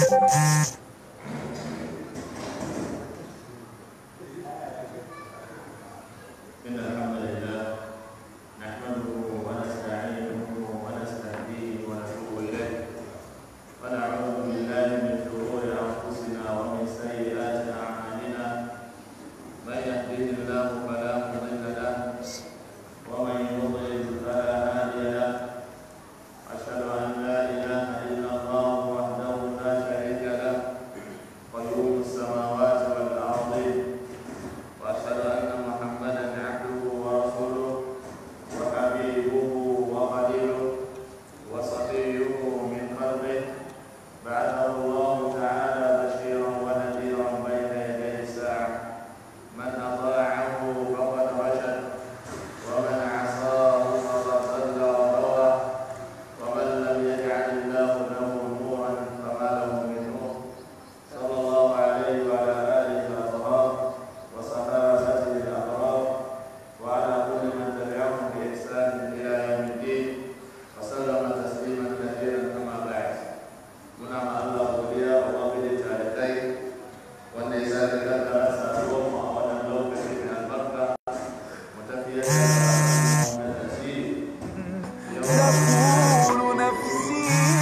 إن الحمد لله نحمده ونستعينه ونستهديه ونتوب إليه ونعوذ بالله من شرور أنفسنا ومن سيئات أعمالنا من يهده الله فلا مضل له ومن يضلل فلا هادي له أشهد أن لا إله إلا الله وحده لا شريك له قيوم السماوات والأرض وأشهد أن محمدا عبده ورسوله وحبيبه وخليله وصفيه من خلقه بعثه الله تعالى بشيرا ونذيرا بين يدي الساعة من أطاعه فقد رشد ومن عصاه فقد ضل وغوى ومن لم يجعل الله له نورا فما له من نور صلى الله عليه وعلى آله وأصحابه وصحابته الأبرار وعلى كل من تبعهم بإحسان إلى يوم الدين وسلم تسليما كثيرا كما بعد muna ma Allah godiya ubangiji talibai wanda ya sake kaddara saduwar mu a wannan lokaci mai albarka mu tafiyar da wannan tasiri yau تقول نفسي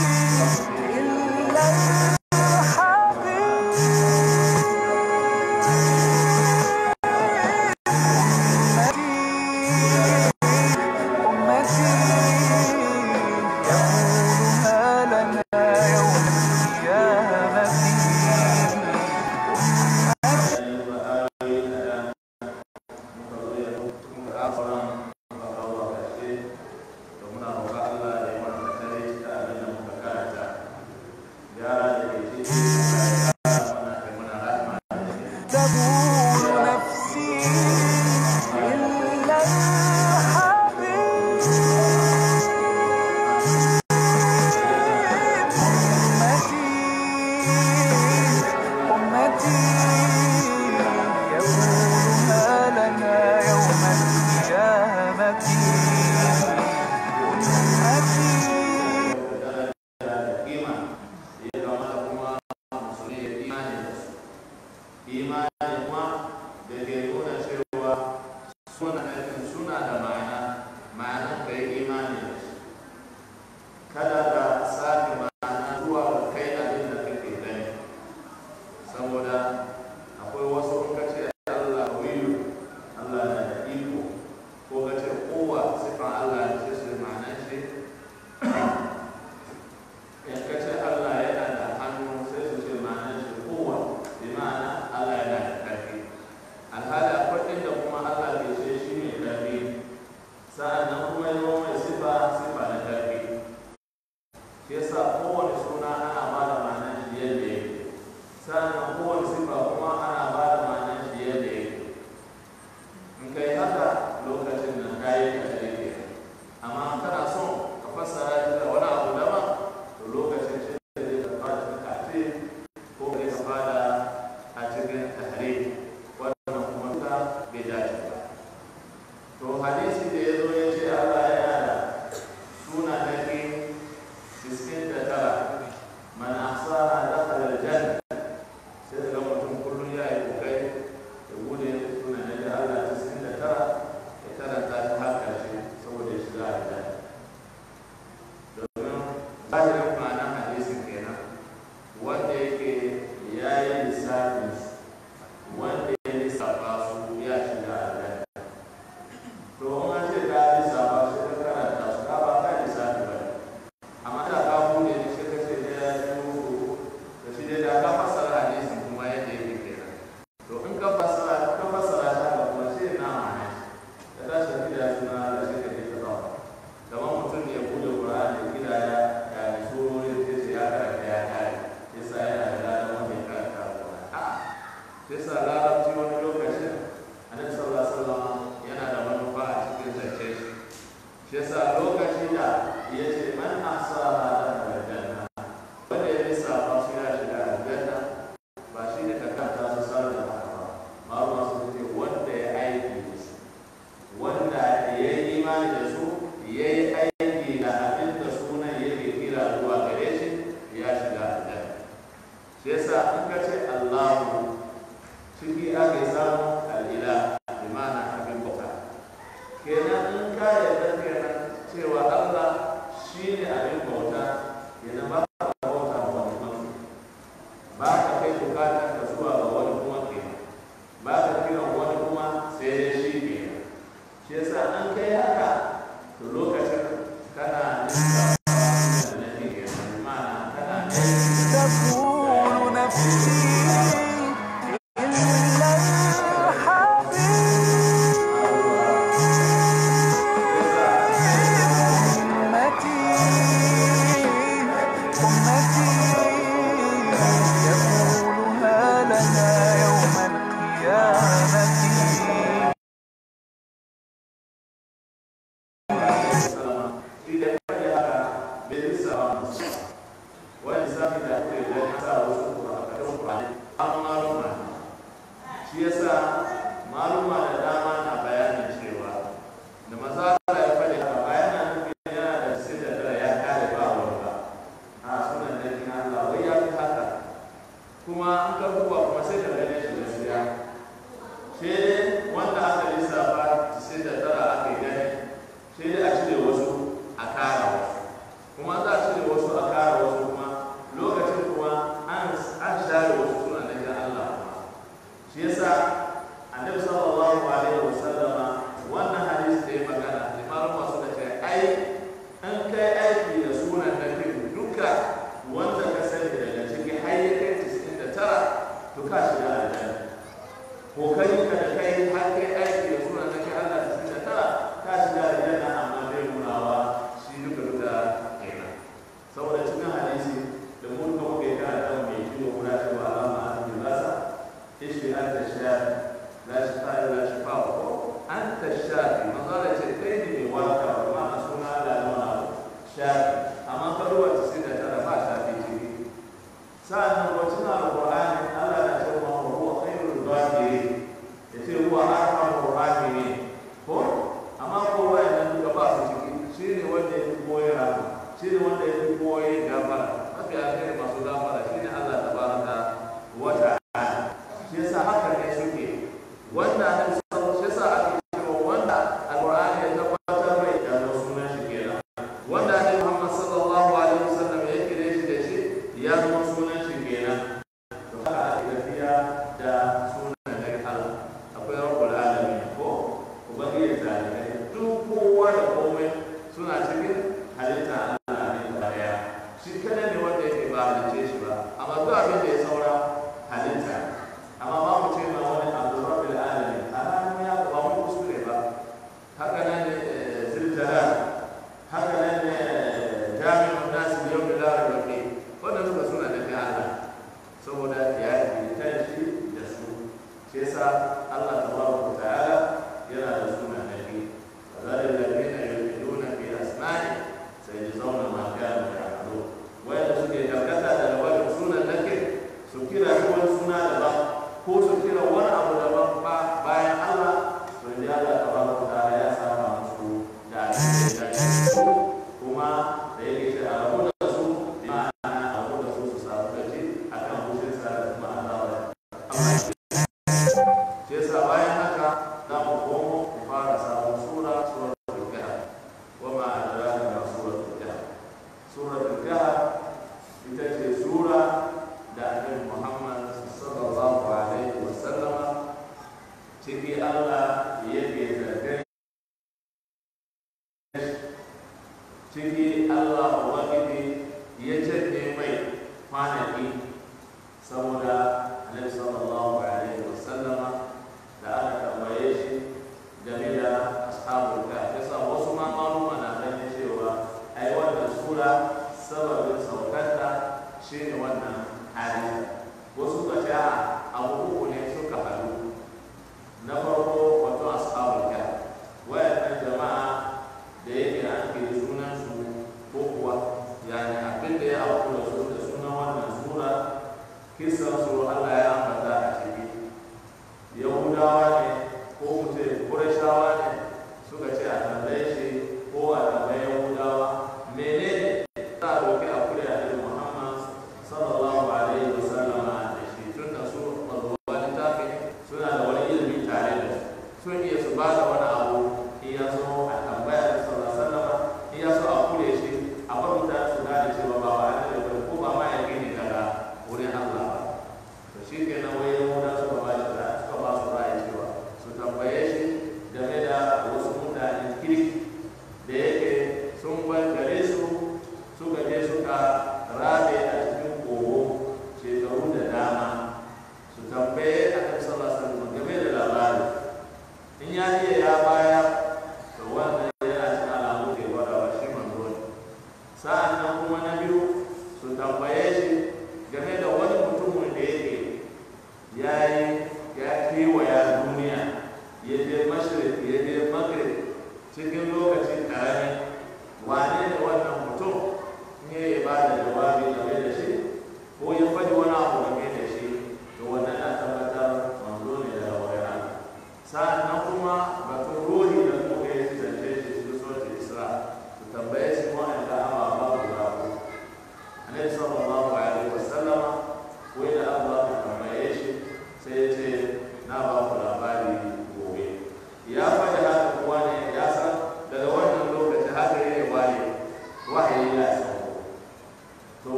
إلا الحبيب أمتي يقولها لنا يوم القيامة تقول نفسي إلا الحبيب أمتي أمتي يقولها لنا يوم القيامة أمتي imani kuma da ke nuna cewa suna nufin suna da ma'ana ma'anan ka yi imani da shi kada ka sake ma'ana zuwa ga kai abin da kake gani saboda akwai wasu in ka ce Allah wiyu Allah na da iko ko ka ce kowa sifan Allah ne sai su ma'anan shi in ka ce Allah yana da hannu sai su ce ma'anan shi kowa bi ma'ana Allah yana da ƙarfi alhali akwai inda kuma Allah ke ce shi mai ƙarfi shi yasa in ka ce Allahu ciki ake samu al'ila bi ma'ana abin bauta kenan in ka yarda kenan cewa Allah shine abin bauta kenan ba ka bauta ba wani mutum ba ka kai bukatar ka zuwa ga wani kuma kenan ba ka kiran wani kuma sai dai shi kenan shi yasa an kai haka to lokacin kana nisa da nafi kenan bi ma'ana kana nisa تقول نفسي إلا الحبيب أمتي أمتي يقولها لنا يوم القيامة idan ka yi haka bai bisa wani sami da ake da ya sa wasu kurakarin kurani an maluma shi yasa maluma da dama na bayanin cewa da maza Allah ya faɗi haka bayanan nufin yana da sai da tara ya kare ba wani ba a sunan da kin Allah wai ya fi haka kuma an ka duba kuma sai da gane shi gaskiya sai dai wanda aka lissafa sai da tara aka yi gani sai dai a cire wasu a kara wasu kuma za a cire wasu a kara wasu kuma lokacin kuma an an share wasu suna da ga Allah kuma shi yasa annabi sallallahu alaihi wasallama wannan hadisi da ya magana limarin masu da ce ai an kai aiki da sunan da kai duka wanda ka sani daga ciki har ya kai 99 to ka shiga aljanna kokarin ka da kai har kai aiki da sunan da kai Allah 99 ka shiga aljanna amma bai nunawa shi duka duka kenan saboda cikin hadisi da mun ga muke kana da mai kiwo guda cewa alama an yi lasa ishi an ta sha la shi fa la shi fa ko an ta sha manzo da ce kai ne mai warka kuma a suna da nuna sha amma ka ruwa ta sai da tara ba ta fi ciki sa'annan wacin alqur'ani Allah na ce wa huwa khairul zakirin yace huwa arhamur rahimin ko amma ko wayan duka ba su ciki shine wanda ya fi koyi rama shine wanda ya fi koyi gafara mafi alheri masu gafara shine Allah tabaraka wa ta'ala shi yasa haka ne suke wanda ne shi yasa ake cewa wanda alqur'ani ya tabbatar mai da sunan shi kenan wanda ne Muhammad sallallahu alaihi wasallam ya kire shi da shi ya zama sunan shi kenan to haka ake tafiya da sunan da Allah akwai rabbul alamin ko ubangiji zalikai duk kowa da komai suna cikin halitta Allah ne da daya shi kada ne wanda yake ba halice shi ba amma duk abin da ya saura halitta amma ba mu ce ma wani abu rabbil alamin alamin ya ba mu kuskure ba haka nan ne ziljalal haka nan ne jami'un nasu yau da larabar ne wanda suka suna da Allah saboda ya yi shi da su shi yasa Allah tabaraka ta'ala yana da suna nabi kazalika alladhina yulhiduna fi asma'i sayajzauna ma kanu ya'malun wanda suke karkata da wani sunan nake su kira shi wani suna daban ko su kira wani abu daban ba bayan Allah to ya Allah tabaraka ta'ala ya saba musu da abin da ya dace su kuma da yake shi a rabu da su bi ma'ana a rabu da su su samu da shi akan hushin sa da kuma azaba Allah ya shi yasa bayan haka za mu komo mu fara sabon sura suratul kahf wa ma adraka ma suratul kahf suratul kahf ita ce sura da annabi Muhammad sallallahu alaihi wa sallama ciki Allah yake zargai ciki Allah ubangiji ya janye mai kwanaki saboda annabi sallallahu alaihi wa sallama da aka tambaye shi game da ashabul kahf yasa wasu ma maluma na ganin cewa ai wannan sura sababin saukarta shine wannan hali wasu ka ce a abu uku ne suka haɗu na farko wato ashabul kahf wayannan jama'a da yake an ke sunan su ko kuwa yani abin da ya auku da su da sunan wannan sura kisan su Allah ya ambata a ciki yahudawa ne ko mutum kurashawa ne suka ce a tambaye shi ko a tambaye yahudawa menene za a roƙi a kuri a Muhammad sallallahu alaihi wasallam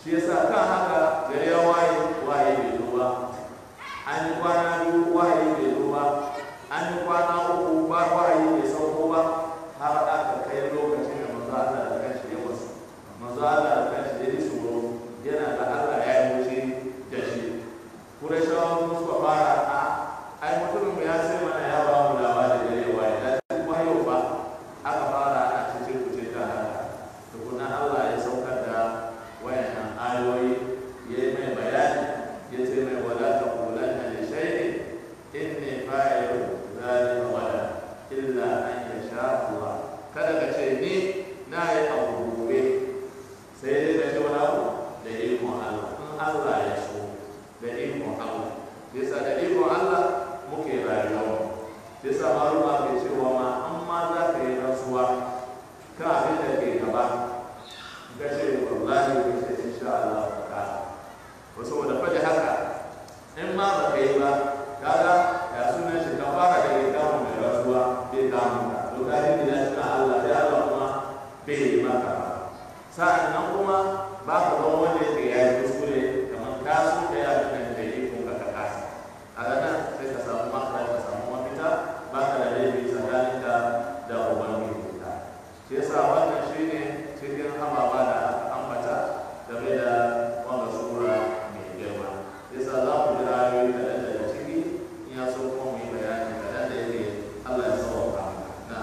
shi yasa kan haka gari ya waye waye bai zo ba an yi kwana biyu waye bai zo ba an yi kwana uku ba waye bai sauko ba har aka kai lokacin da manzo Allah da kanshi ya wasu manzo Allah da kanshi ya ji tsoro yana da Allah ya yi wuce da shi Kurashawa sun suka fara a ai mutumin mu ya sai mana ya ba mu labarin da yawa ya dace kuma yau ba aka fara a cikin kuce ta haka tukuna Allah ya saukar da wayannan ayoyi ya yi mai bayani ya ce mai wala ta kulanna li shay'in inni fa'ilu zalika wala illa an yasha Allah kada ka ce ni na yi abu gobe sai dai ka ce wani abu da ikon Allah in Allah ya so da ikon Allah bisa da ikon Allah muke rayuwa bisa maruma ke cewa ma an ma za ka yi rasuwa kan abin da ke gaba ka ce wallahi ka ce insha Allah ka wasu wanda faɗi haka in ma ba ka yi ba kaga ya sunan shi ka fara da ya kama mai rasuwa bai kama ka to ka yi da shi Allah ya Allah kuma bai yi maka ba sa'an nan kuma ba ka zama wanda yake ya yi kuskure kamar ka so ka yi abin da yi kun ka ka kasa a ranar sai ka samu makara ka samu mafita ba ka da laifi tsakaninka da ubangiji ka shi yasa wannan shi ne cikin ababa da aka ambata game da wanda sura mai girma yasa za mu ji ayoyi kaɗan daga ciki in ya so kuma mu yi bayani kaɗan da yake Allah ya sauka na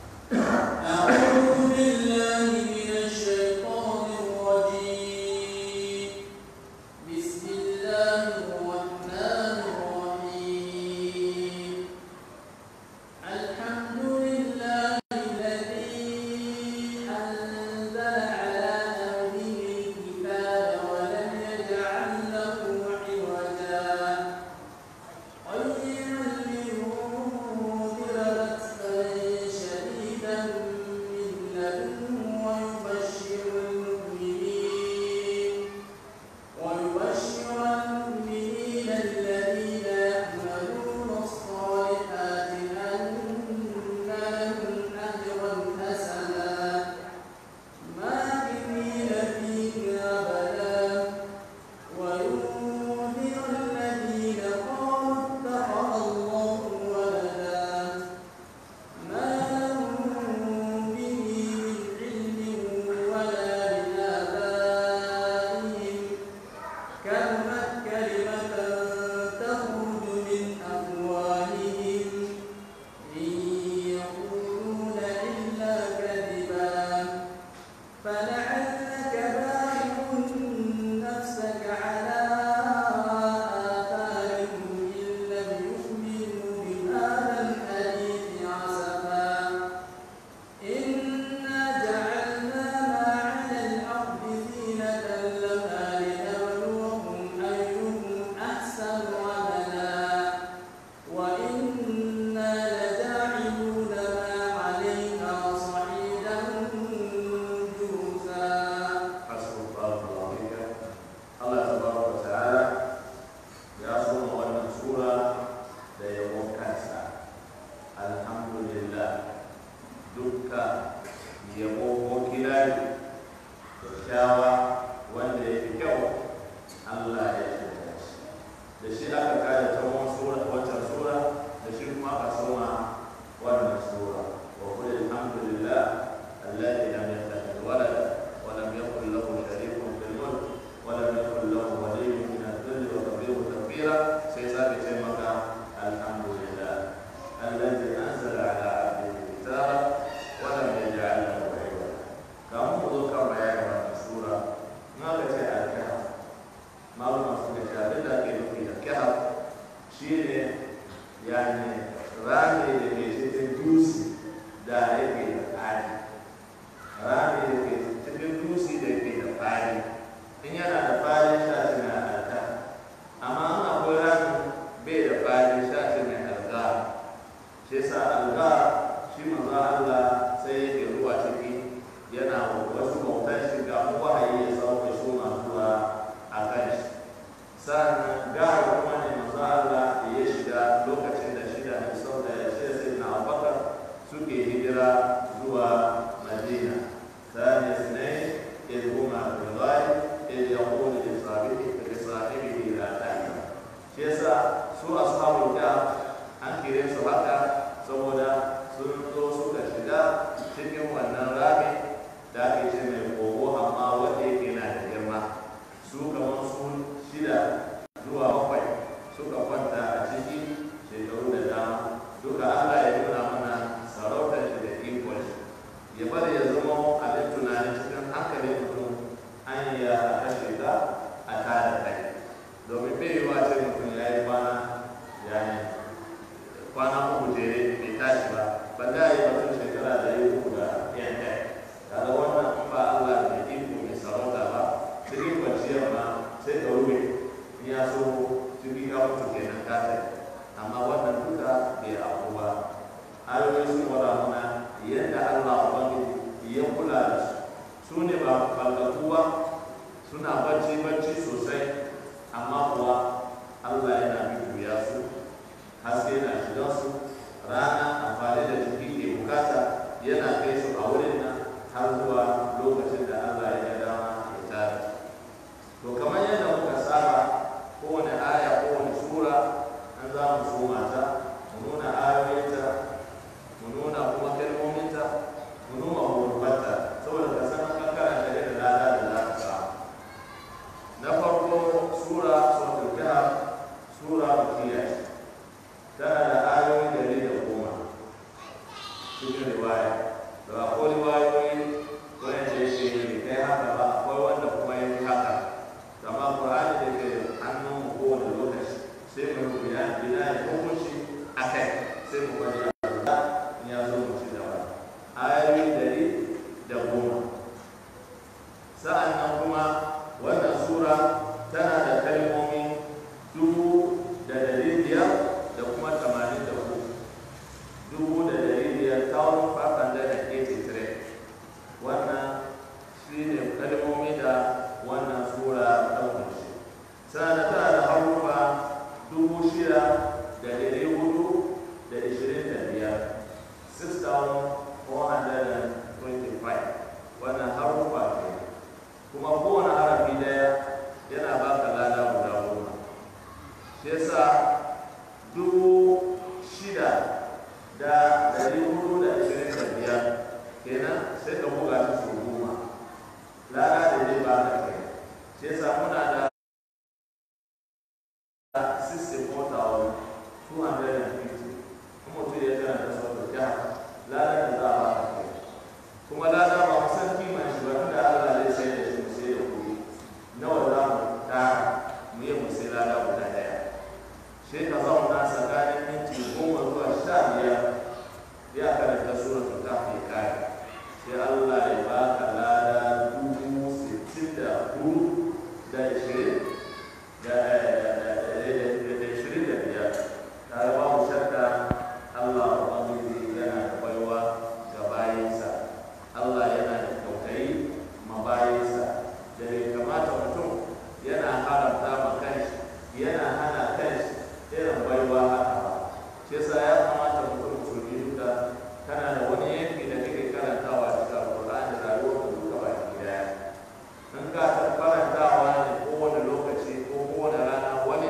أعوذ بالله من الشيطان الرجيم بسم الله الرحمن الرحيم الحمد لله الذي أنزل على عبده الكتاب ولم يجعل له عوجا قيما لينذر بأسا شديدا من لدنه ويبشر المؤمنين ويبشر المؤمنين الذين يعملون الصالحات أن لهم أجرا حسنا ماكثين فيه أبدا وينذر الذين قالوا اتخذ الله ولدا ما لهم به من علم ولا لآبائهم كلمة كلمة تخرج من أفواههم إن يقولون إلا كذبا فلعلك باخع نفسك على آثارهم إن لم يؤمنوا بهذا الحديث عسفا إنا جعلنا ما على الأرض زينة لها لنبلوهم أيهم أحسن عملا وإنا لجاعلون ما عليها صعيدا جرزا حسب الله وعليك الله تبارك وتعالى ya soma wannan sura da yabon kansa alhamdulillah dukka yabo ko kirari kyakkyawa wanda ya fi kyau Allah ya shirya shi da shi aka kare ta wani sura wancan sura da shi kuma aka soma wannan sura wa qul alhamdulillah alladhi lam yattakhidh walada wa lam yakul lahu sharikun fil mulk wa lam yakul lahu waliyyun min adh-dhilli wa kabbirhu takbira sai sake ce maka alhamdulillah alladhi anzala ala abdihi kitaba wa lam yaj'al lahu iwaja kamun mu zo kan bayanin wannan sura na ka ce al-kahf malama suka ce abin da ake nufi da kahf shine yani rami da ke cikin dutse da yake da fadi rami da ke cikin dutse da ke da fadi in yana da fadi sha shi na alka amma in akwai rami bai da fadi sha shi mai alga shi yasa alga shi manzo Allah sai yake ruwa ciki yana wasu bautan shi ga wahayi ya sauka suna zuwa a kan shi sannan gara kuma ne manzo Allah ya shiga lokacin da shi da Hafsa da ya ce sai na Abubakar suke hijira zuwa Madina ثاني اثنين إذ هما في الغار إذ يقول su ne ba balgakuwa suna bacci bacci sosai amma kuwa Allah yana bibiya su haske na shiga su rana amfani da jiki ke bukata yana kai su a wurin nan har zuwa lokacin da Allah ya ga dama ya tare to kamar yadda muka saba kowane aya kowane sura an za mu soma ta mu nuna ayoyinta mu nuna kuma kalmominta mu nuna hurbarta saboda ka san an karanta da lada da za ka samu na farko sura suratul kahf sura makiyya tana da ayoyi dari da goma cikin riwaya da akwai riwayoyi wanda yake bai kai haka ba akwai wanda kuma ya fi haka amma qur'ani da ke hannun mu kowane lokaci sai mu rubuta bina ya hukunci a kai sai mu bari Allah ya zo mu ci gaba ayoyi dari da goma sa'an nan kuma wannan sura tana da kalmomi dubu da dari biyar da kuma tamanin da uku dubu da dari biyar thousand five hundred and eighty three wannan shi ne kalmomi da wannan sura ta kunshi sannan tana da harufa dubu shida da dari hudu da ishirin da biyar six thousand four hundred and twenty-five wannan harufa ke kuma kowane harafi daya yana baka lada guda goma shi yasa dubu shida da dari hudu da ashirin da biyar kenan sai ka buga shi sau goma lada da zai baka kai shi yasa muna da 64,250 kuma mutum ya tana da sauƙi ya lada da za a baka kai kuma lada ba mu san kiman shi ba tunda Allah zai sai da shi mu sai da kuɗi nawa za mu tara mu yi mu sai lada guda ɗaya sai ka zauna tsakanin minti goma zuwa sha biyar ya karanta suratul kahfi kai sai Allah ya baka lada dubu sittin da hudu da ishirin da da ishirin da biyar tare ba mu shakka Allah Ubangiji yana da baiwa ga bayinsa Allah yana da kyautayi ma bayinsa da bai kamata mutum yana haramta ma kanshi yana hana kanshi irin baiwa haka ba shi yasa ya kamata mutum musulmi duka kana da wani yanki da kake karantawa cikin alƙur'ani da rayuwar da duka baki daya in ka ta karantawa ne kowane lokaci ko kowane rana wani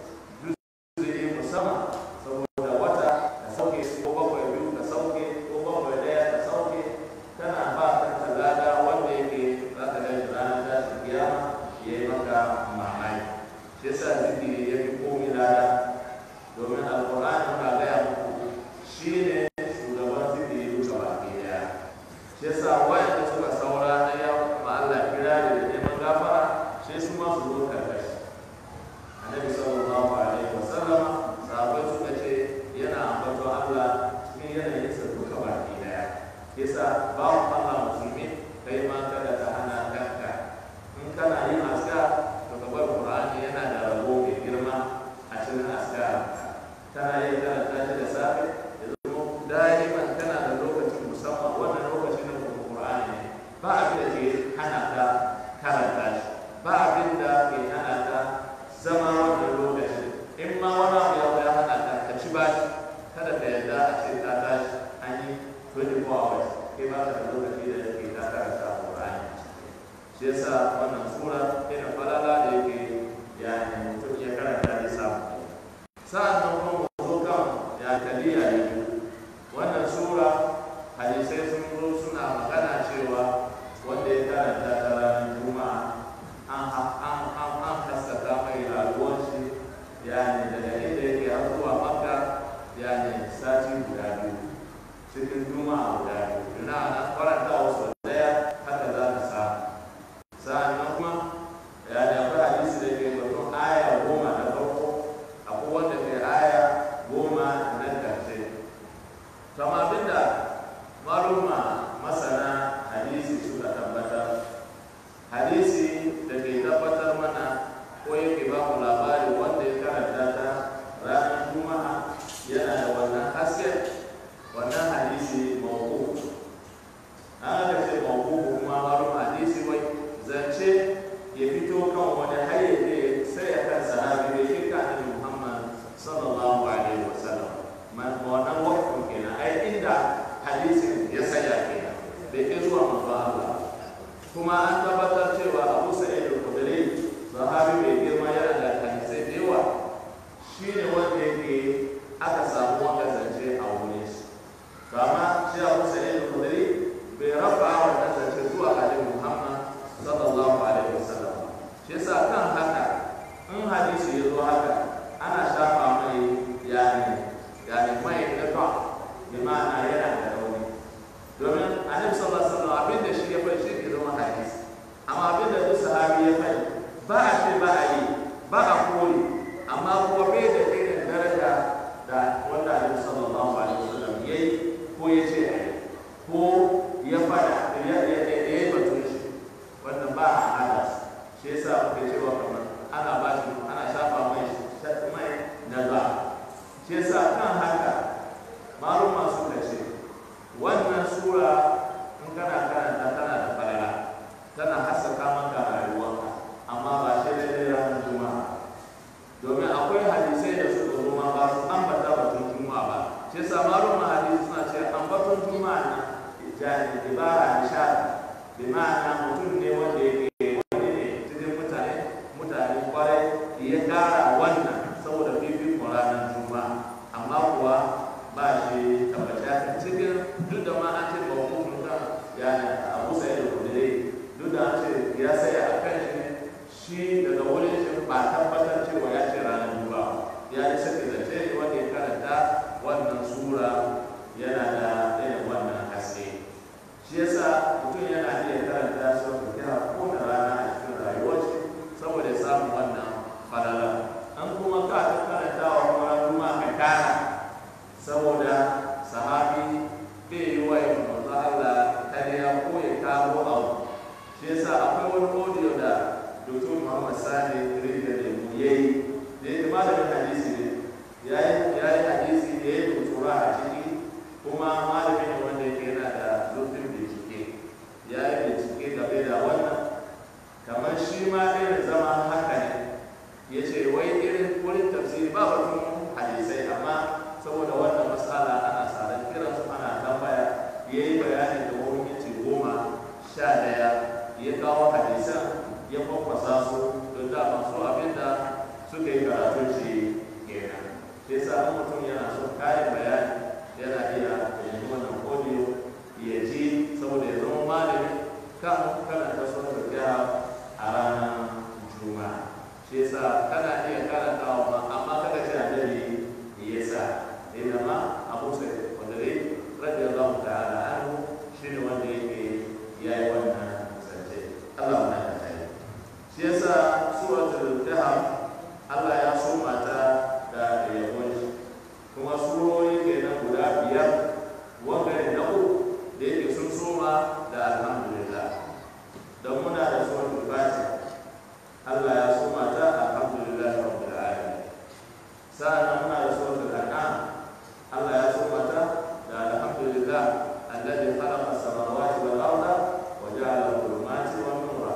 juzuri musamman saboda wata ka sauke ko bakwai biyu ka sauke ko bakwai daya ka sauke kana ba kanka lada wanda yake za ka gani ranar tashin kiyama ya yi maka mamaki shi yasa zikiri ya fi komi lada domin alkur'ani muna gaya muku shi ne shugaban zikiri duka baki daya shi yasa wayanda suka saura na yau ma Allah kirari da neman gafara sai su ma su zo karkashi annabi sallallahu alaihi wasallam sahabbai suka ce yana ambaton Allah cikin yanayin sa duka baki daya yasa bawo Allah musulmi kai ma kada ka hana kanka in kana yin aska to ka bar Qur'ani yana da rabo mai girma a cikin aska kana yin karanta shi da safe ya zama da'iman kana da lokacin musamman wannan lokacin na Qur'ani ne ba abin da ke hana ka karanta shi ba abin da ke hana ka zama wannan lokacin in ma wani abu ya ya hana ka ka ci bashi kada ka yarda a ce ka tashi an yi 24 hours kai ba ka da lokaci da ke ta karanta Qur'ani shi yasa wannan sura irin falala da yake yani mutum ya karanta ya samu sa'an nan kuma mu zo kan ya kaliya ne wannan sura hadisai sun zo suna magana cewa wanda ya karanta ta ranar juma'a an an an an haskaka mai rayuwar shi yani daga inda yake har zuwa makka yani sati guda biyu cikin juma'a guda biyu ina na karanta wasu daya haka za ka samu sa'annan kuma ya da akwai hadisi da ke batun aya goma na farko akwai wanda ke aya goma na ƙarshe kama abinda maluma masana hadisi suka tabbatar hadisi da ke tabbatar mana ko yake ba mu labari wanda ya karanta ta ranar juma'a yana da wannan haske wannan hadisi mawuku an aka ce mawuku kuma maluma hadisi kuma an tabbatar cewa abu sa'id al-khudri sahabi mai girma yana da hadisai da yawa shine wanda yake aka samu wanda zance a wurin shi to amma shi abu sa'id al-khudri bai rafa wannan zance zuwa ga Muhammad sallallahu alaihi wasallam shi yasa kan haka in hadisi ya zo haka ana shafa mai yani yani mai na ta bi ma'ana yana da rauni domin annabi sallallahu alaihi wasallam abin da shi ya fai shi ke zama hadisi amma abin da duk sahabi ya fai ba a ce ba a yi ba a kore amma kuma bai da irin daraja da wanda annabi sallallahu alaihi wasallam ya yi ko ya ce a yi ko ya fada ya ya ya ya yi batun shi wannan ba a hada shi yasa muke cewa kamar ana ba shi ana shafa mai mai na za shi yasa kan haka maluma suka ce wannan sura in kana karanta tana da falala tana haskaka maka rayuwarka amma ba shi daidai ranar juma'a domin akwai hadisai da suka zo ma ba su ambata batun juma'a ba shi yasa maluma hadisi suna ce ambaton juma'a na jani ibara nishadi bi ma'ana mutum ne wanda yake wani ne cikin mutane mutane kwarai ya kara wannan saboda fifikon ranar juma'a amma kuwa ba shi tabbata cikin duk da ma an ce ba hukumun kan yani abu sai da kudure duk da an ce ya saya a kan shi ne shi daga wurin shi ba tabbatar cewa ya ce ranar juma'a ya yi sake zance ne wanda ya karanta wannan sura yana da irin wannan haske shi yasa mutum yana iya karanta shi wanda ya ko da rana a cikin rayuwar shi saboda ya samu wannan falala an kuma ka ta karanta wa kuma kuma ka kara saboda sahabi bai yi wa yin manzo Allah kariya ko ya kawo abu shi yasa akwai wani audio da Dr. Muhammad Sani Rijiyar da mu yayi da ya malamin hadisi ne ya yi hadisi da ya yi tutura a ciki kuma malamin ne wanda yake yana da zurfin bincike ya yi bincike game da wannan kamar shi ma irin zama haka ne ya ce wai irin wurin tafsiri ba batun hadisai amma saboda wannan matsala ana tsaron kiran su ana tambaya ya yi bayani da wurin minti goma sha daya ya kawo hadisan ya kwakwasa su don da masu abin da suka yi karatun shi kenan shi yasa mutum yana son kayan bayani yana iya yanzu wannan audio ya ji saboda ya zama malami kan karanta sunan tafiya a ranar juma'a shi yasa kana iya karantawa ma amma kada ce annabi ya sa inda ma abu sai wanda dai radiyallahu ta'ala anhu shine wanda yake yayi wannan zance Allah na da tsaye shi yasa suratul kahf Allah ya soma ta da yabon shi kuma surori kenan guda biyar wanda ne na uku da yake sun soma da alhamdulillah don muna da suratul fatiha Allah ya soma ta alhamdulillah rabbil alamin sa'an muna da suratul an'am Allah ya soma ta da alhamdulillah alladhi khalaqa as-samawati wal arda wa ja'ala adh-dhulumati wan nura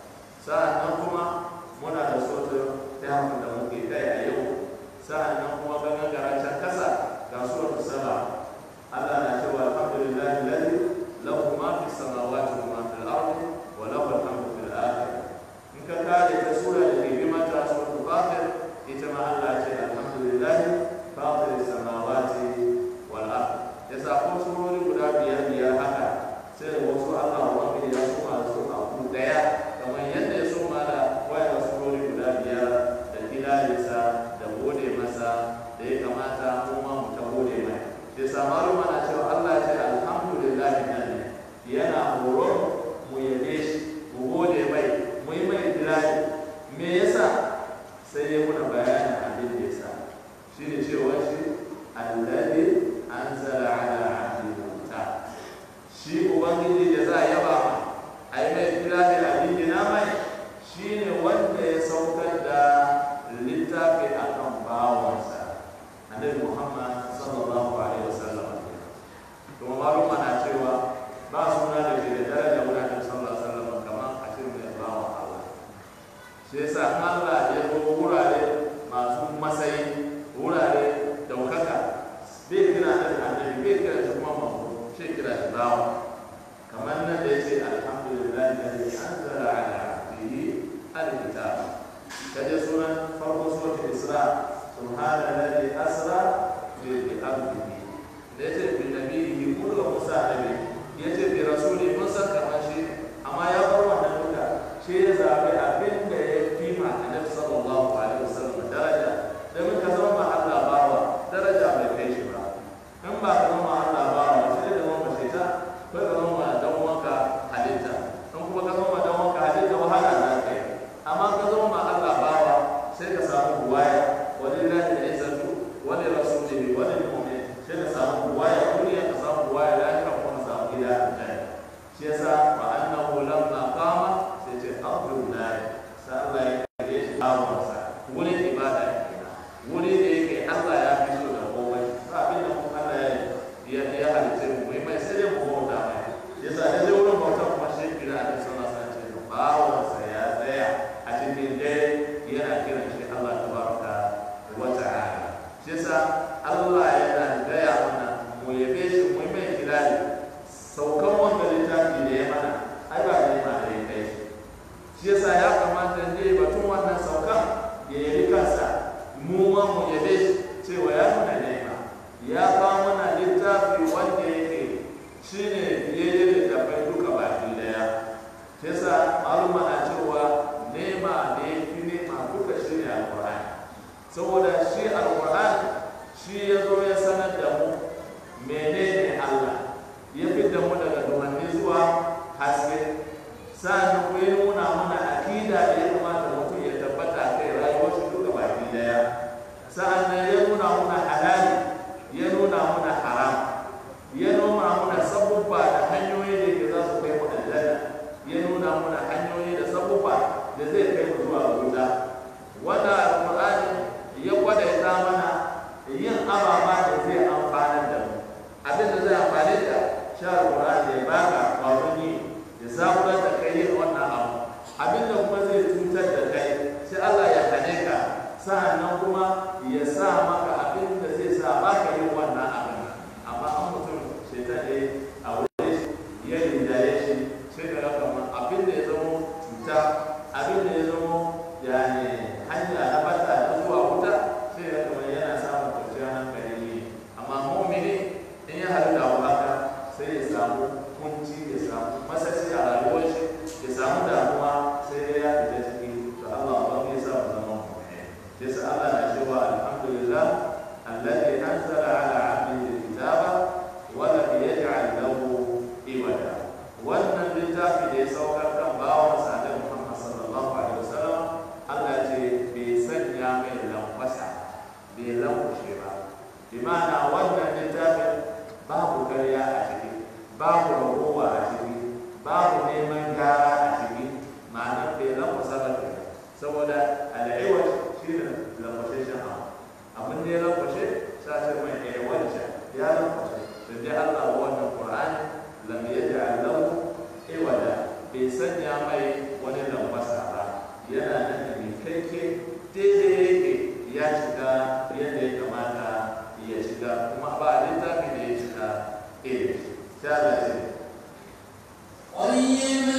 sa'an kuma muna da suratul tahrim da muke kai a yau sa'an kuma ganin garancin kasa ga suratul saba Allah na cewa alhamdulillah alladhi lahu ma fi samawati wa ma fil ardi wa lahu al-hamdu fil akhirah in ka kare ta sura da ke bi mata suratul fatir ita ma Allah ce alhamdulillah fatir samawati wal ard ya sa ko surori guda biyar biyar haka sai wasu Allah wanda ya soma da su a ku daya kamar yadda ya soma da wayar surori guda biyar da kilalisa da gode masa da ya kamata mu ma mu ta gode mai ya sa maluma na cewa Allah ce alhamdulillah nan ne yana horo mu yabe shi mu gode mai mu yi mai dilali me yasa sai ya muna bayanin abin da yasa shi ne cewa shi alladhi anzala ala abdihi kitab shi ubangiji da za a yaba ma a yi mai dilali a dingina mai shi ne wanda ya saukar da littafi akan bawansa annabi muhammad sallallahu alaihi wasallam kuma maluma na cewa ba suna da ke da daraja wurin annabi sallallahu alaihi wasallam kamar a ce mai bawan Allah shi yasa Allah ya zo wurare masu matsayi wurare daukaka bai kira da annabi bai kira shi kuma mambo shi kira shi bawa kamar nan da yace alhamdulillah alladhi subhana alladhi asra bi abdihi da yace bi nabiyhi kullu musa nabi yace bi rasuli mun san kamar shi amma ya bar wannan duka shi ya zabi abin da ya fi ma annabi sallallahu alaihi wasallam daraja domin ka zama ma Allah bawa daraja bai kai shi ba in ba ka zama Allah bawa sai da zama mace ta ko ka zama ma dan uwanka halitta in kuma ka zama ma dan uwanka halitta wahala za ka yi amma ka zama ma Allah bawa sai ka samu buwaya walillahi al-izzatu wa li rasulihi wa lil mu'minin sai ka samu buwaya duniya ka samu buwaya lahira kuma ka samu gida a aljanna shi yasa wa annahu lamma qama sai ce abdullahi sai Allah ya kare shi bawansa wurin ibada kenan wuri da yake Allah ya fi so da komai ba abin da kuma Allah ya ya halitta mu mai mai sai dai mu bauta mai yasa da zai wurin bauta kuma shi kira a cikin sallah sai ce bawansa ya tsaya a cikin dare yana kiran shi Allah tabaraka wa ta'ala shi yasa Allah yana gaya mana mu yabe shi mu mai kirari saukan wanda littafi da ya mana ai ba da ma da ya kai shi shi yasa ya kamata ne batun wannan saukan ya yabi kansa mu ma mu yabe shi cewa ya nuna nema ya ba mana littafi wanda yake shine biyayye da tafai duka baki daya shi yasa maluma na cewa nema ne fi nema duka shi ne alqur'ani saboda shi alqur'ani shi ya zo ya sanar da mu menene Allah ya fitar mu daga dumanni zuwa haske sa'an ku ya nuna mana akida da ya kamata mutum ya tabbata kai rayuwar shi duka baki daya sa'an nan ya nuna mana halali ya nuna mana haram ya nuna mana sabubba da hanyoyi da ke za su kai mu aljanna ya nuna mana hanyoyi da sabubba da zai kai mu zuwa wuta wanda alqur'ani ya kwadaita mana yin ababa da zai amfana da mu abin da zai amfane ka sha alqur'ani ya baka kwaron yi ya zaburar da kai yin wannan abu abin da kuma zai cutar da kai sai Allah ya hane ka sa'annan kuma ya sa maka abin da zai sa baka yin wannan abin amma an mutum shaitan ne a wurin shi ya rinjaye shi sai ka raka ma abin da ya zama cuta abin da ya zama yani hanya na bata na zuwa wuta sai ya kama yana samun kwanciyar hankali ne amma mu'mini in ya haɗu da abu haka sai ya samu kunci ya samu masasi a rayuwar shi ya samu damuwa sai ya fita ciki to Allah ba ya sa mu zama mu'mini sai sa Allah na cewa alhamdulillah alladhi anzala ala 'abdihi alkitaba wa lam yaj'al lahu iwaja wannan littafi da ya saukar kan bawan sa da Muhammad sallallahu alaihi wasallam Allah ce bai sanya mai lankwasa bai lankwashe ba bi ma'ana wannan littafin babu karya a ciki babu ragowa a ciki babu neman gyara a ciki ma'anar bai lankwasa ba ke saboda al'iwar shi ne lankwashe shi abu abin da ya lankwashe sa ce mai aiwanta ya lankwashe da dai Allah wa wannan Qur'ani lam yaj'al lahu iwada bai sanya mai wani lankwasa ba yana nan da mai kaike daidai yake ya shiga yadda ya kamata ya shiga kuma ba littafi da ya shiga irin sai Allah ce قيما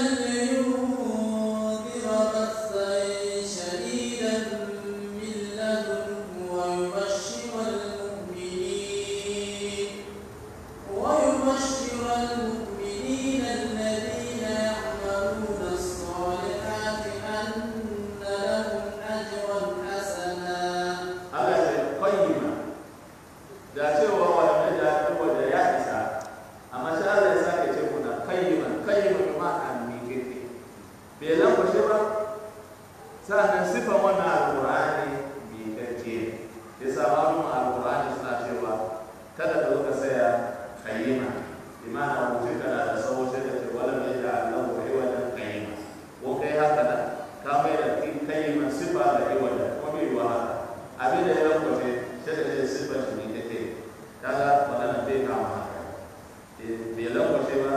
لينذر بأسا شديدا من لدنه ويبشر المؤمنين ويبشر المؤمنين الذين يعملون الصالحات أن لهم أجرا حسنا Allah ce qayyima da cewa wannan da kuma da ya isa amma sai Allah ya sake ce kuna qayyima qayyima bi ma'ana mi kike bai lankwashe ba sa'annan sifan wannan alqur'ani mi kake ya sa malum alqur'ani suna cewa kada ka zo ka saya qayyima bi ma'ana mutum kana da sawo sai ka ce wala mai da Allah wa iwadan qayyima ko kai haka da ka mai da qayyima sifa da iwadan ko bai wa haka abin da ya rankwace sai da zai siffar shi ne take kaga magana bai kama haka bai lankwace ba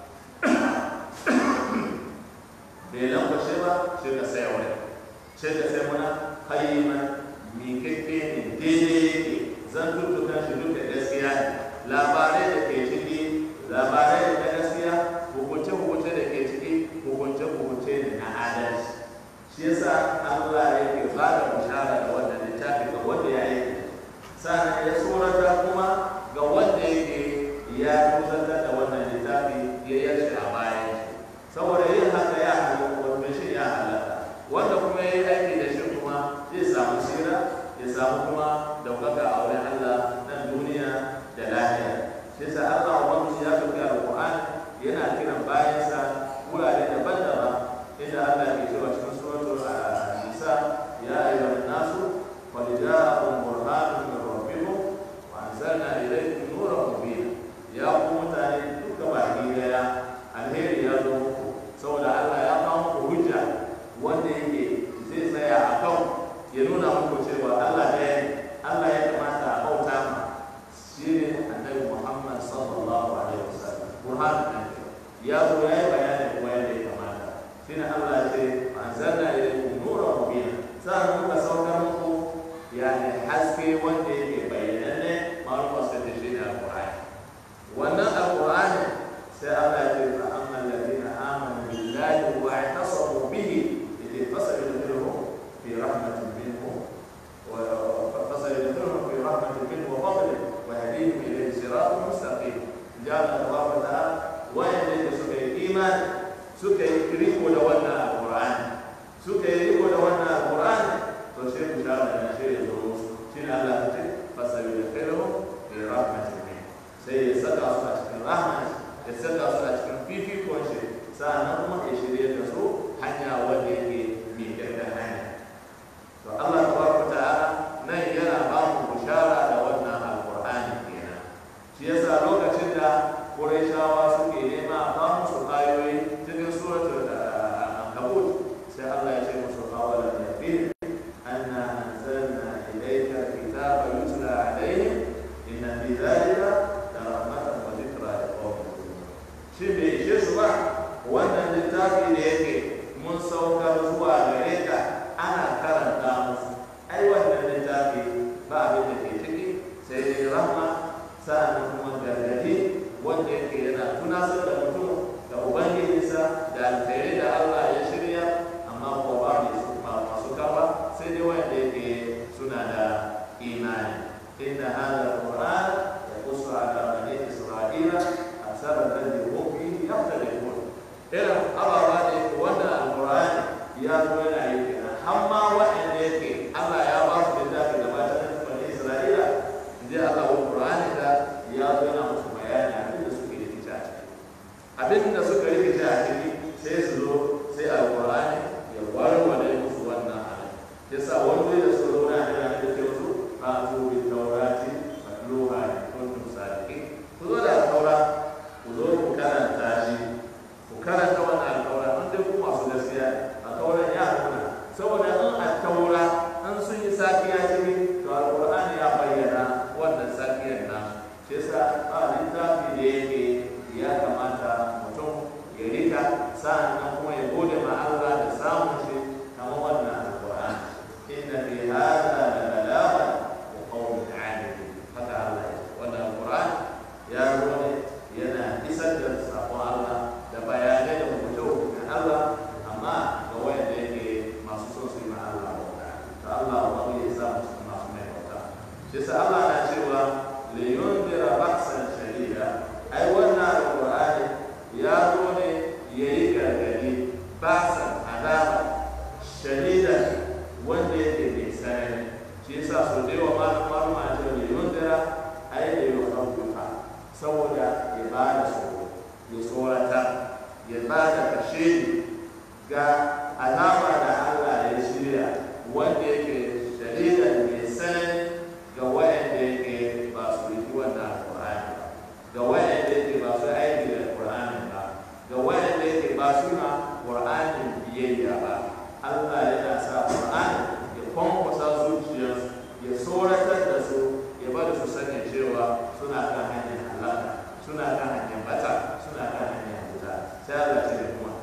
bai lankwace ba sai ka sai wani sai ka sai mana kayyiman miƙaƙƙe ne daidai yake zan tuttukan shi duka gaskiya ne labarai da ke ciki labarai da na gaskiya hukunce-hukunce da ke ciki hukunce-hukunce ne na adalci shi yasa Allah yake ba da bishara da wannan littafi ga wanda ya yi sannan ya tsorata kuma ga wanda yake ya kusantar da wannan littafi ya yarda a bayan shi saboda yin haka ya halatta wanda shi ya halatta wanda kuma ya yi aiki da shi kuma zai samu sira ya samu kuma daukaka a wurin Allah nan duniya da lahira shi yasa Allah ubangiji ya dauki alqur'ani yana kiran bayansa wurare daban-daban inda Allah ke cewa cikin suratul nisa ya ayyuhan nasu qad ja'akum burhanun min rabbikum wa anzalna ilaykum nuran mubina ya ku mutane duka baki daya alheri ya zo muku saboda Allah ya kawo muku hujja wanda yake zai tsaya a kan ya nuna muku cewa Allah ɗaya ne Allah ya kamata a bauta ma shi ne annabi Muhammad sallallahu alaihi wasallam burhan ya zo ya yi bayani kuma yadda ya kamata shi ne Allah ya ce anzalna ilaykum nuran mubina sa'an muka saukar muku yani haske wanda yake bayyananne ma'ruf sai da shi ne alqur'ani wannan alqur'ani sai Allah ya ce fa amma alladhina amanu billahi wa i'tasamu bihi idh fasalu fi rahmatin minhu فسيدخلهم في رحمة منه وفضله ويهديهم إليه صراط مستقيم جعل الله تعالى وين سكي إيمان سكي ريكو لونا القرآن سكي ريكو لونا القرآن فشيء مشاهد أن شيء الدروس شين الله تجد فسيدخلهم في رحمة منه سيسكى صلاة الرحمة يسكى صلاة في في كل شيء سأنهم يشري الرسول حتى وديه من كذا حاجة فالله تبارك وتعالى nan yana ba mu bishara da wannan alkur'ani kenan shi yasa lokacin da Qurayshawa suke nema a ba musu ayoyi cikin suratul ankabut sai Allah ya ce musu qawala nabi anna anzalna ilayka kitaba yutla alayhim inna fi dhalika la rahmatan wa dhikra liqaumin yu'minun shi bai ishe su ba wannan littafi da yake mun saukar zuwa gare ka ana karanta musu ai wannan littafi ba abin da ke ciki sai dai rahma sa'annan kuma gargadi wanda yake yana tunasar da mutum da ubangijinsa da alkhairai da Allah ya shirya amma ko ba mai su ba masu kawa sai dai wanda yake suna da imani inna hadha alquran yaqussu ala bani isra'ila asara alladhi hum fihi yahtalifun irin ababa da yake wannan alqur'ani ya zo yana yi kenan har ma waɗanda yake Allah ya ba su littafi da mata na bani Isra'ila inda Allah wa Qur'ani da ya zo yana musu bayani abin da suke rikice a ciki abin da suka rikice a ciki sai su zo sai Al-Qur'ani ya warware musu wannan abin yasa wani wuri da suka zo na da da ke musu a zo bi taurati matluha kuntum sadiqin ku zo da taura ku zo ku karanta shi ku karanta wannan taura an dai ku masu gaskiya a tauran ya nuna saboda in a taura an sun yi safiya ciki to alqur'ani ya bayyana wannan safiyar na shi yasa ba littafi da yake ya kamata mutum ya rika sa'annan kuma ya gode ma Allah da samun shi kamar wannan alqur'ani inna fi hadha la balaghan wa qawmin 'alimin haka Allah ya ce wannan alqur'ani ya zo ne yana isar da sakon Allah da bayanai da hukunce Allah amma ga wanda yake masu son su yi ma Allah bauta ta Allah ba ya sa musu masu mai bauta shi sa Allah na cewa li yundira ba'san shadida ai wannan alqur'ani ya zo ne yayi gargadi ba'san azaba shadida wanda yake mai tsanani shi yasa so da yawa malama malama a cewa li yundira ai da yukhawwifa saboda ya bada tsoro ya tsorata ya bada kashe ga alama da Allah ya shirya wanda yake dalilan mai sanani ga wayanda yake ba su riki wannan alƙur'ani ba ga wayanda yake ba su aiki da alƙur'ani ba ga wayanda yake ba su na ƙur'anin biyayya ba Allah yana sa ƙur'ani ya kwankwasa zuciyarsu ya tsoratar da su ya bada su sani cewa suna kan hanyar halaka suna kan hanyar bata suna kan hanyar wuta sai Allah ce da kuma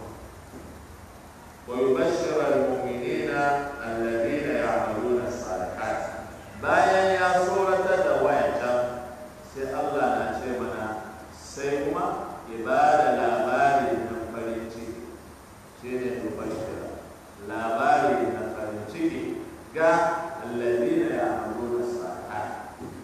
ويبشر المؤمنين الذين يعملون الصالحات bayan ya tsoratar da wayancan sai Allah na ce mana sai kuma ya ba da labari na farin ciki shi ne tubashira labari na farin ciki ga alladina ya amuru da salihat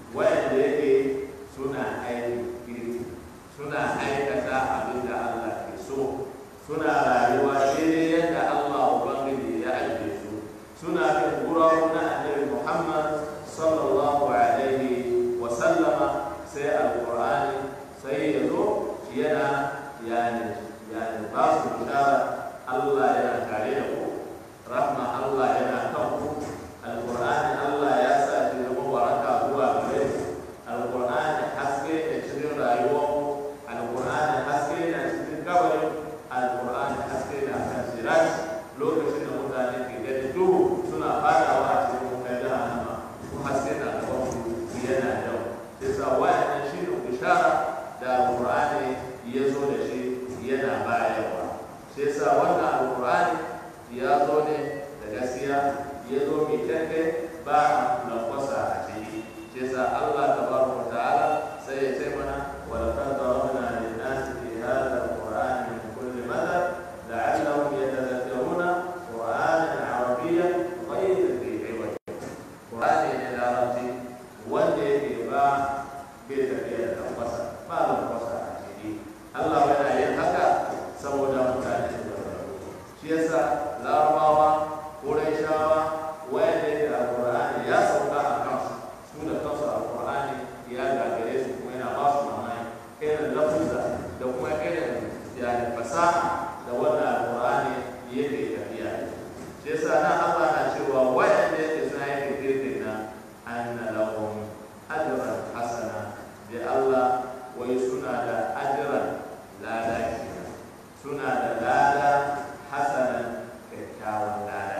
suna aikata abin da Allah ke so suna rayuwa daidai yadda Allah Ubangiji ya ajiye su suna bin gurawa na annabi Muhammad sallallahu alaihi wa sallama sai alqur'ani sai ya zo yana yani yani ba su bishara Allah yana tare da ku rahma Allah yana kan ku alqur'ani Allah ya sa shi zama waraka zuwa gare ku alqur'ani haske da cikin rayuwar ku alqur'ani haske da cikin kabarin alqur'ani haske da kan sirat lokacin da mutane ke gani duhu suna fadawa a cikin wutar jahannama ko haske da gaban su yana yau yasa wa'annan shi ne bishara da alqur'ani ya zo da shi yana bayarwa shi yasa wannan alqur'ani ya zo ne da gaskiya ya zo mai kyanke ba lankwasa a ciki shi yasa Allah tabaraka wa ta'ala sai ya ce mana wa laqad darabna lin-nasi fi hadha al-qur'ani min kulli mathal la'allahum yatadhakkaruna qur'anan arabiyyan ghayra dhi iwaj qur'ani ne da larabci wanda yake ba bai tafiya da lankwasa ba lankwasa a ciki Allah yana yin haka saboda mutane su gargaru shi yasa larabawa ƙurayshawa wanda yake alƙur'ani ya sauka a kansu su da kansu alƙur'ani ya gagare su kuma yana ba su mamaki irin lafuzza da kuma irin yani fasaha da wannan alƙur'ani yake tafiya shi yasa nan Allah na cewa wayanda yake suna yake kirkin nan anna lahum ajran hasana da Allah wai suna da ajran lada kenan suna da lada hasanan kyakkyawan lada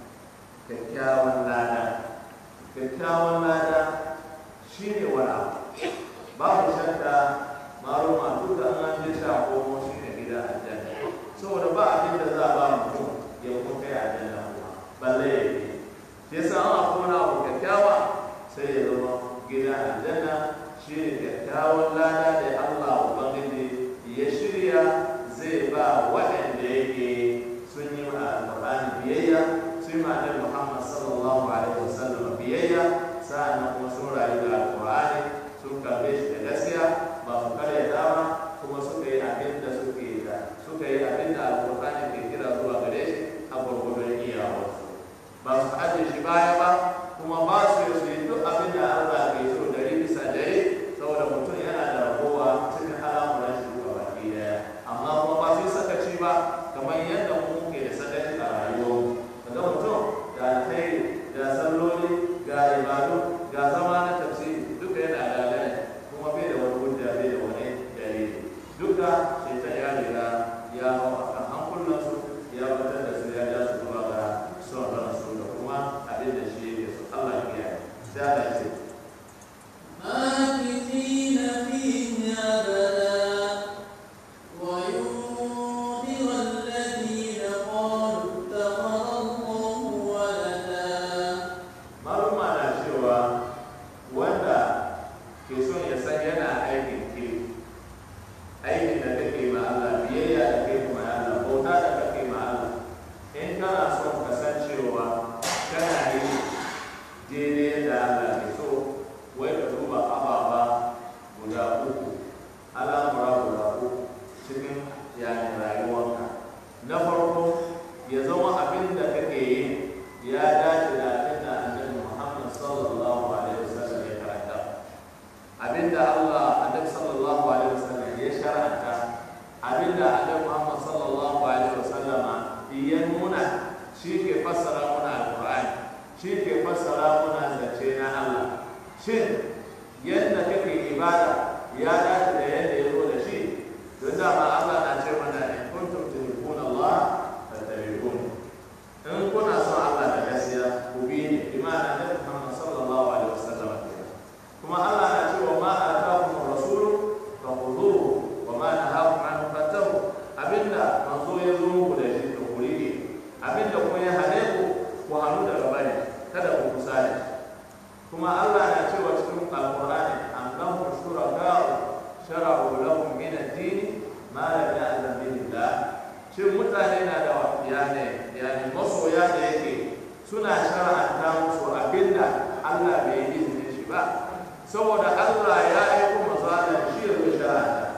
kyakkyawan lada kyakkyawan lada shi ne wani abu babu shakka maruma duk da an je sha komo shi ne gida aljanna saboda ba abin da za a ba mutum ya kuma kai aljanna kuma balle ya yi shi yasa an akwai wani abu kyakkyawa sai ya zama gida aljanna shi ne kyakkyawan lada da Allah Ubangiji ya shirya zai ba waɗanda yake sun yi ma alƙur'ani biyayya sun yi ma annabi Muhammad sallallahu alaihi wasallam biyayya sa'annan kuma sun rayu da alƙur'ani sun karbe shi da gaskiya ba su karya dama kuma suka yi abin da suke da suka yi abin da alƙur'ani ke kira zuwa gare shi a gwargwadon iyawarsu ba su ajiye shi baya ba kuma ba su yi su yi duk abin da Allah ke so dari bisa dari saboda mutum yana da ragowa cikin al'amuran shi ga baki daya amma kuma ba su yi sakaci ba kamar yadda mu muke da sakaci a rayuwar kaga mutum ga alkhairi ga salloli ga ibadu ga zama na tafsiri duka yana da gane kuma bai da wani hujja bai da wani dalili duka shaitan ya riga ya hau a kan hankulansu ya batar da su ya ja su zuwa ga son ransu da kuma abin da shi yake so Allah ya kiyaye sai Allah ya ce ماكثين فيه أبدا وينذر الذين قالوا اتخذ الله ولدا maluma na cewa wanda ke son ya san yana aikin kiri aikin da kake ma Allah biyayya da kai ma Allah bauta da kake ma Allah in kana son ka san cewa kana yi daidai da Allah ke so wai ka duba ababa guda uku al'amura guda uku cikin yani rayuwarka na farko ya zama abin da kake yi ya dace da abin da annabi Muhammad sallallahu alaihi wasallam ya karanta abin da Allah annabi sallallahu alaihi wasallam ya shar'anta abin da annabi Muhammad sallallahu alaihi wasallam ya nuna shi ke fassara muna alqur'ani shi ke fassara muna zance na Allah shin yadda kake ibada ya dace da yadda ya zo da shi don dama Allah na ce mana in kuntum tuhibbuna Allah fattabi'uni in kuna son Allah da gaskiya ku bi ni bi ma'ana da Muhammad sallallahu alaihi wasallam kuma Allah na ce wa ma atakum ar-rasul fakhudhuhu wa ma nahakum anhu fantahu abinda manzo ya zo muku da shi to ku rike abinda kuma ya hane ku ku hannu daga bane kada ku kusa da shi kuma Allah na cewa cikin alqur'ani am lahum shuraka'u shara'u lahum min ad-din ma lam ya'lam bihi Allah shin mutane na da yani yani masoya da yake suna shara'anta musu abinda Allah bai yi izinin shi ba saboda Allah ya yi kuma zala shi ya zo shara'anta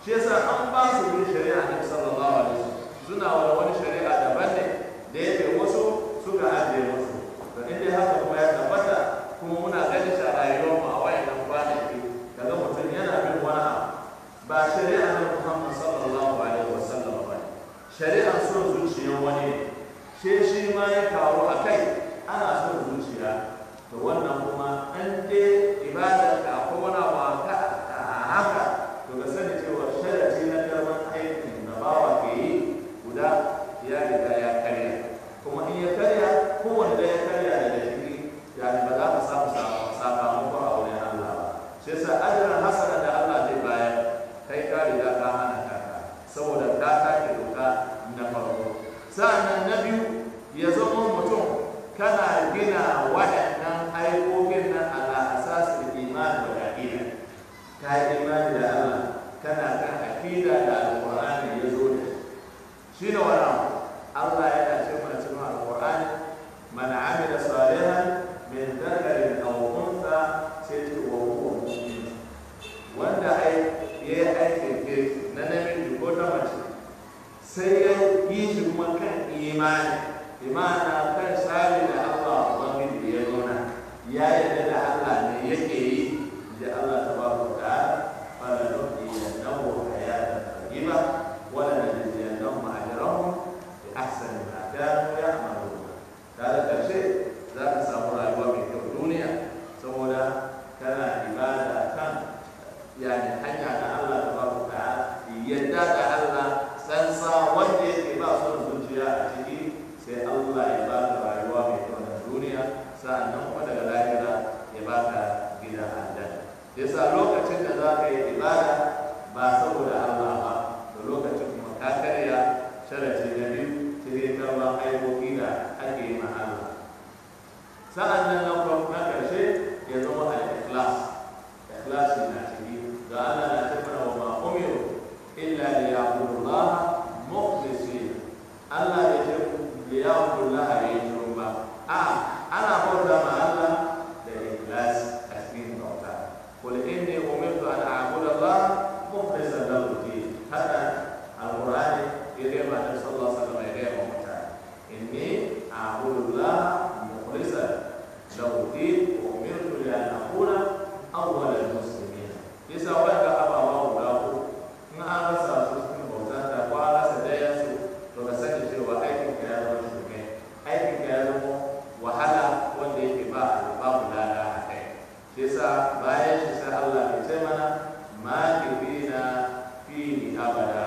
shi yasa an ba su bin shari'a na sallallahu alaihi wasallam suna wani wani shari'a daban ne da yake wasu suka ajiye musu to inda haka kuma ya tabbata kuma muna ganin shi a rayuwar mu a wayannan kwanaki kaga mutum yana bin wani abu ba shari'a na Muhammad sallallahu alaihi wasallam ba shari'ar son zuciyar wani ne she shi ma ya kawo a kai ana son zuciya to wannan kuma an je ibadar ka akwai wani abu a haka to ka sani cewa sharati na karban aikin da bawa ke yi guda ya riga ya karya kuma in ya karya kowanne da ya karya daga ciki yani ba za ka samu sakamako a wurin Allah ba shi yasa ajran hasana da Allah zai bayar kai ka riga ka hana kanka saboda ka take doka na farko sa'annan na biyu ya zama mutum kana gina waɗannan aikokin nan ala asasin imani wa aqida ka yi imani da Allah kana kan aqida da alqur'ani ya zo da shi ne wannan Allah yana ce mana cikin alqur'ani man amila salihan min dhakarin aw untha sai ce wa huwa mu'min wanda ai yayi aikin kirki na namiji ko ta mace sai ya yi shi kuma kan imani imana kan tsari da Allah Ubangiji ya nuna ya yarda da Allah ne yake yi da Allah ta ba ku ta fala nuhi yannahu hayatan tayyiba wala najziyannahum ajrahum bi ahsani ma kanu ya'malun kaga karshe za ka samu rayuwa mai kyau duniya saboda kana ibada kan yani hanya da Allah ta ba ku ta yadda da Allah sansa wanda yake ba son zuciya a ciki sai Allah ya ba ka rayuwa mai kyau na duniya sa'annan kuma daga lahira ya ba ka gida aljanna yasa lokacin da za ka yi ibada ba saboda Allah ba da lokacin kuma ka karya sharati na biyu cikin karban aikoki da ake yi ma Allah sa'annan na farko na karshe ya zama al-ikhlas ikhlas na ciki ga Allah na ce mana wa ma umiru illa liya'budu mukhlisin Allah ya ce liya'budu Allah ya yi shiru ba a ana bauta ma Allah da ikhlas a cikin bauta qul inni umirtu an a'budu Allah mukhlisan lahu din haka alqur'ani ya ga ma sallallahu alaihi wasallam ya ga wa mutane inni a'budu Allah mukhlisan lahu din wa umirtu li an akuna awwalal muslimin yasa wanda abawa guda uku in an rasa su cikin bauta ta ko an rasa daya su to ka sani cewa aikin ka ya zama shirme aikin ka ya zama wahala wanda yake ba babu lada a kai shi yasa bayan shi sai Allah ya ce mana ma kifina fihi abada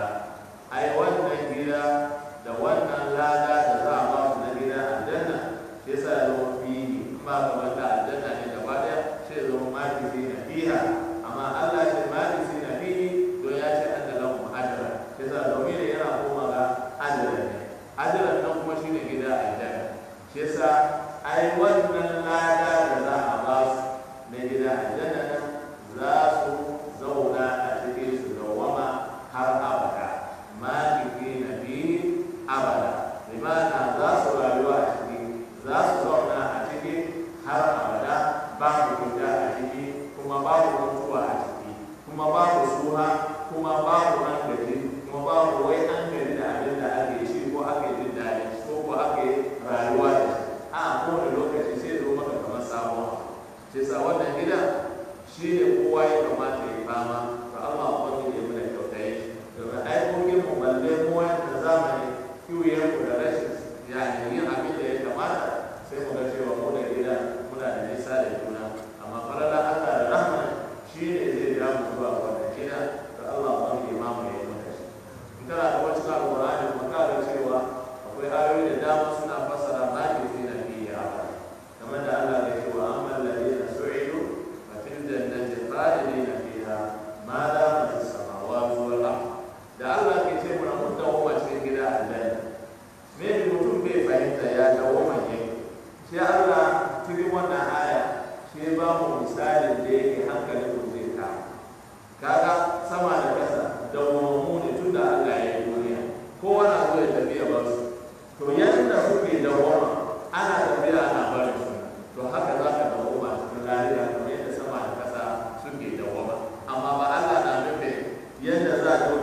ai wannan gida da wannan lada da za a ba su na gida aljanna shi yasa ya zama fihi ba ga wanda aljanna ne gaba daya sai ya zama ma kifina fiha amma Allah ya ce ma kifina fihi don ya ce an da lahum ajra yasa domin yana koma ga ajran ne ajran nan kuma shine gida aljanna shi yasa ai wannan lada da za a ba su na gida aljanna nan za su zauna a cikin su dawwama har abada maliki na biyu abada limana za su rayuwa a ciki za su zauna a ciki har abada babu gida a ciki kuma babu mutuwa a ciki kuma babu suha kuma babu an gaji kuma babu wai an gaji da abin da ake shi ko ake jin daɗi ko ko ake rayuwa da shi a kowane lokaci sai zo maka kamar sabon sai sa wannan gida shi ne kowa ya kamata ya fama to Allah wani ne mana kyauta yi domin aikokin mu balle mu wanda zamani kiwiyar ku da rashin yani yin abin da ya kamata sai mu ga cewa mu da gida muna da nisa da juna amma falala Allah da rahma shi ne zai ja mu zuwa wannan gida da Allah wani imamu ya yi maka shi in kana da wacce alƙur'ani kuma ka ga cewa akwai ayoyi da dama suna fassara ma ke fi na biya kamar da Allah ya ce wa amma alladhina su'idu fa fil jannati khalidina fiha ma damat as-samawati wal ard da Allah ke ce mana mun dawo cikin gida aljanna me mutum bai fahimta ya dawo manye sai Allah cikin wannan aya sai ba mu misalin da yake hankalin ku zai kama kaga sama da ƙasa da mu ne tun da Allah ya yi duniya kowa na so ya tafiya ba su to yadda kuke dawoma ana tafiya ana barin su to haka za ka dawoma cikin lafiya kamar yadda sama da ƙasa suke dawoma amma ba Allah na nufin yadda za a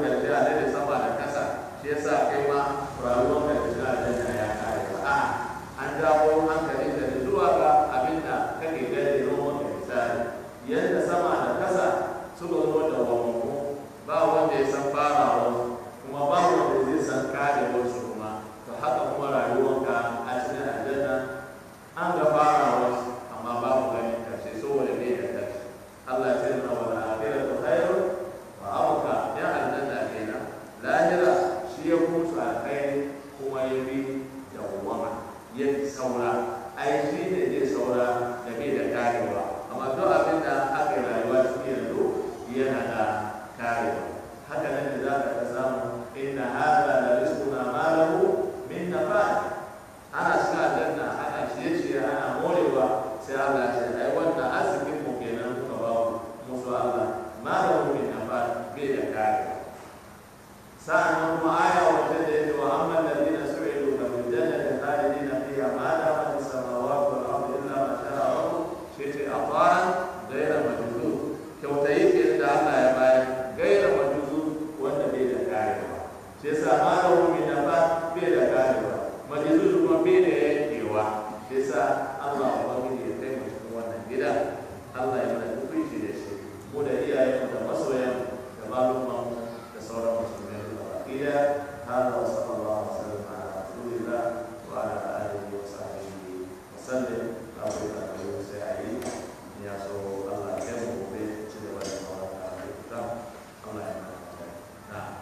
jawo hankalin da zuwa ga abin da kake gani ruwan da misali yadda sama da kasa suka zo da wamamu ba wanda ya san farawa kuma ba wanda zai san karewarsu kuma to haka kuma rayuwanka a cikin aljanna an ga farawarsu amma babu ganin karshe saboda bai da karshe Allah ya ce na wala akhiratu khairu wa abqa ya aljanna kenan lahira shi ya kusa alkhairi kuma ya bi dawwama ya fi saura ai shi ne zai saura da bai da karewa amma duk abin da aka yi rayuwa cikin yanzu yana da karewa haka nan da za ka samu inna hada la rizquna ma lahu min nafad ana cikin aljanna ana ciye-ciye ana morewa sai Allah ya ce ai wannan arzikin mu kenan kuka ba mu musu Allah ma lahu min nafad bai da karewa sa'annan kuma aya wacce da yake wa amma alladhina su'idu fa fil jannati khalidina fiha ma damat as-samawati wal ardu illa ma sha'a rabbuk shi ce atan ghayra majzuz kyautayi ke da Allah ya bayar ghayra majzuz wanda bai da karewa shi yasa ma lahu min nafat bai da karewa majzuz kuma bai da yankewa shi yasa Allah ubangiji ya kai mu cikin wannan gida Allah ya mana tukunci da shi mu da iyayenmu da masoyanmu da malumanmu da sauran musulmai إلى هذا وصلى الله وسلم على رسول الله وعلى آله وصحبه وسلم أقول له سعيد يا سو الله يكرمه وبيت سيدي ولا مرة على الكتاب الله يكرمه نعم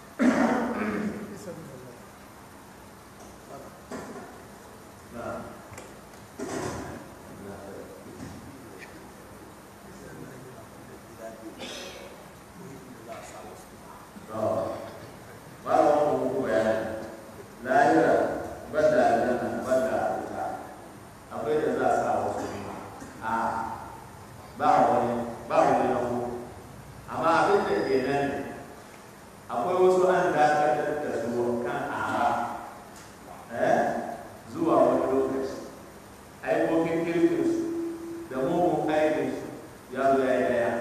نعم Oh. babu wani muku bayani lahira banda aljanna banda wuta akwai da za a sa wasu a ba wani ba wani na ku amma abin da ke nan akwai wasu an dakatar da su kan ara eh zuwa wani lokaci aikokin kirkinsu da mugun aikinsu ya zo ya yi daya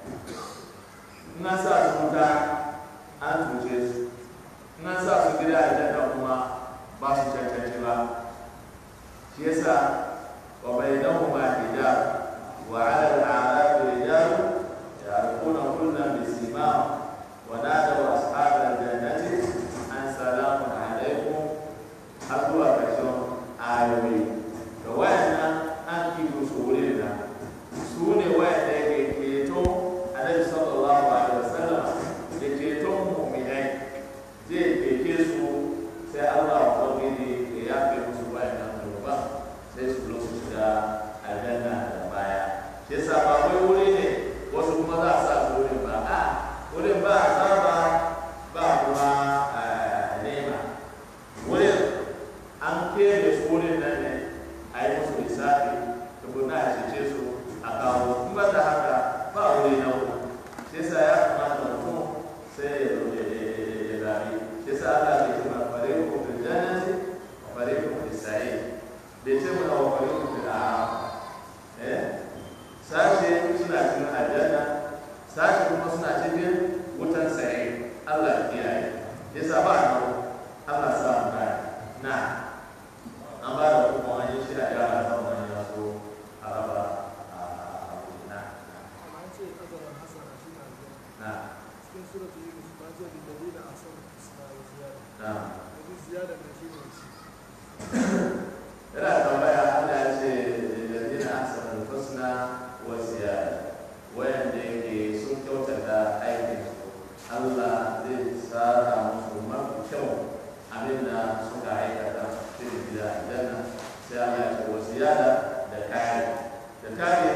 in an sa su wuta an cuce su nan sa su gida a janna kuma ba su cancanci ba shi yasa wa bainahuma hijab wa 'ala al-a'raf rijal ya'rifuna kullan bi simahum wa nadaw ashab al-jannati an salamun 'alaykum har zuwa ƙarshen ayoyi da wayannan an kibu su wurin nan su ne wayanda yake keto annabi sallallahu alaihi wasallam da keton mu'minai zai keke su sai Allah ubangiji ya yafe musu bayan nan zunuba sai su zo su shiga aljanna da baya shi yasa ba wai wuri ne wasu kuma za a sa su wurin ba a wurin ba a saba ba kuma nema wurin an kere su wurin nan ne a yi musu lissafi tukuna a cece su a kawo kuma da haka ba wuri na wuri shi yasa ya kamata mutum sai ya zo ya zabi shi sa Allah bai ce mana fariqu fil jannati wa fariqu fis sa'ir bai ce mana wa fariqu fil a'raf eh sashe suna cikin aljanna sashe kuma suna cikin wutan sa'ir Allah ya kiyaye yasa ba na Allah sa mu kai na an ba da kuma an yi shi a yara ta wani ya so a raba a na na cikin suratu yunus ma ce da dalila a san isma wa ziyada na yanzu ziyada na shi ne ci yana tambaya Allah ya ce lillazina ahsanul husna wa ziyada wayanda yake sun kyautata aikin su Allah zai saka musu mafi kyau abinda suka aikata cikin gida aljanna sai Allah ya ce wa ziyada da kare da kare